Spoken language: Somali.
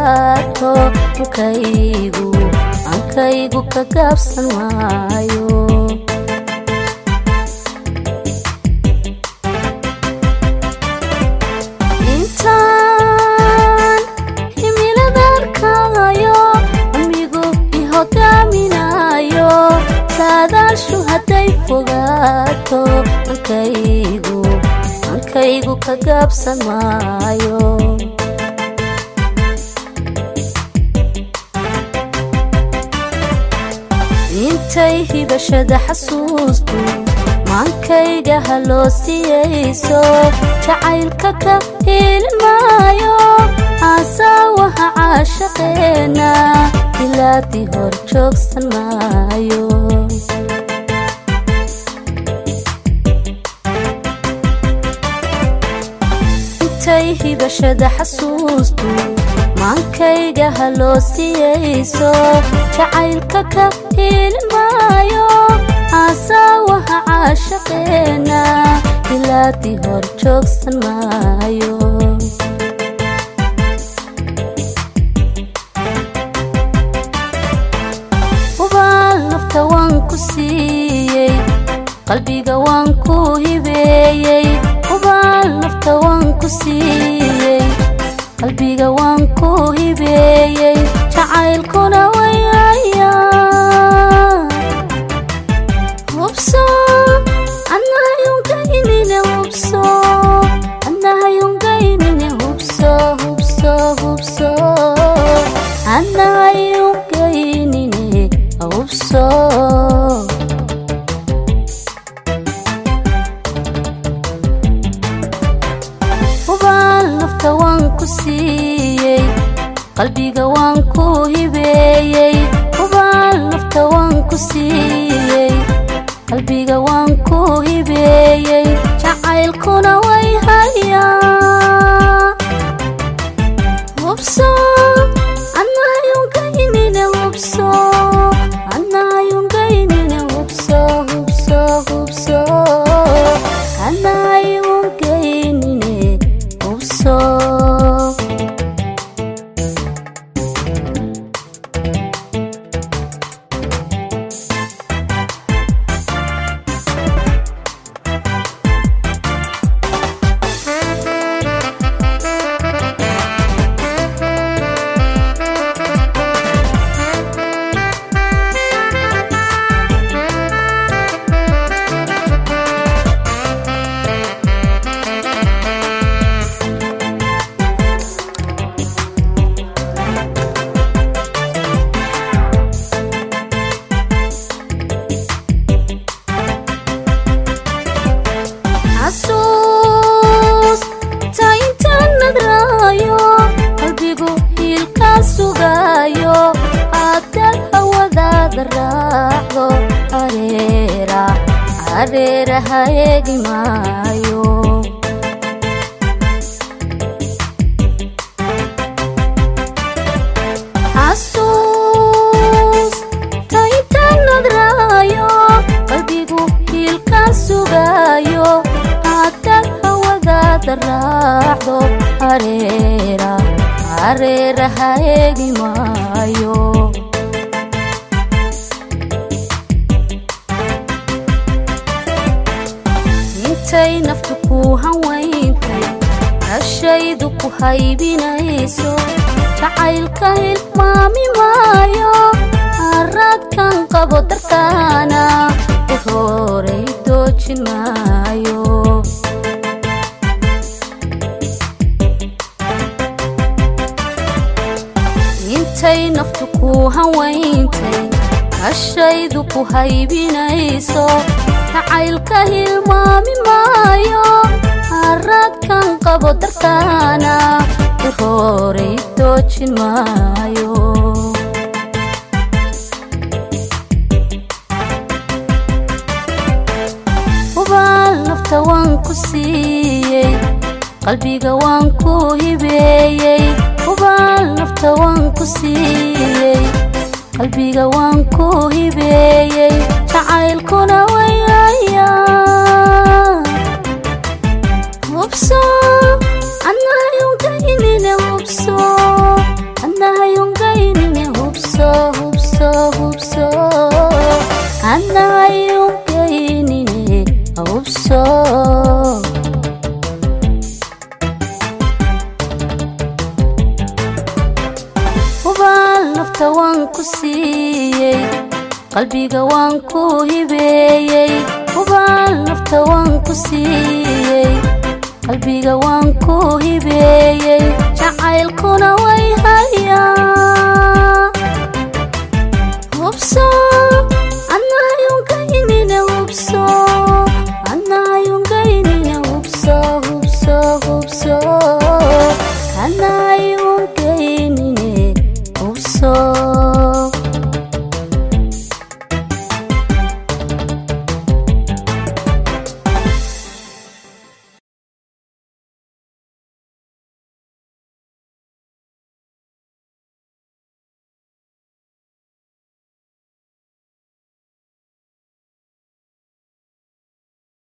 fogaato ankaygu ankaygu ka gaabsan maayo intaan himilada arkaayo amigu i hogaaminayo saadaashu hadday fogaato ankaygu ankaygu ka gaabsan maayo intay hibashada xasuustu maankayga haloo siyayso jacaylka ka hiilin maayo aasaawaha caashaqeena ilaadii hor joogsan maayo intay hibashada xasuustu maankayga haloo siyayso jacaylka ka hiilin maayo aasaawaha caashaqeena ilaadii hor joogsan maayo hubaal nafta waan ku siiyey qalbiga waan ku hibeeyey hubaal nafta waan ku siiyey qalbiga waan ku hibeeyey jacaylkuna wayaya hubso annahayungaynine hubso annahayungaynine hubso hubso hubso annahayungaynine hubso hubaal nafta waan ku siiyey qalbiga waan ku hibeeyey hubaal nafta waan ku siiyey qalbiga waan ku hibeeyey jacaylkuna way hayaa hubso annahayungaynine hubso annahayungaynine hubso hubso hubso annahayungaynine hubso xasuus ta intaan nadraayo qalbigu hiilkaa sugaayo haddaad hawadaada raacdo areera areera ha eegi maayo xasuus ta intaan nadraayo qalbigu hiilkaa sugaayo haddaad hawadaada raacdo areera areera ha eegi maayo intay naftu ku hawayntay hashaydu ku haybinayso jacaylka hilmaami maayo araadkan qabo darkaana u horay doojin maayo intay naftu ku hawayntay hashaydu ku haybinayso jacaylka hilmaami maayo araadkan qabo darkaana u horay doojin maayo hubaal nafta waan ku siiyey qalbiga waan ku hibeeyey hubaal nafta waan ku siiyey qalbiga waan ku hibeeyey jacaylkuna wayaya hubso annahayungaynine hubso qalbiga waan ku hibeeyey hubaal nafta waan ku siiyey qalbiga waan ku hibeeyey jacaylkuna way hayaa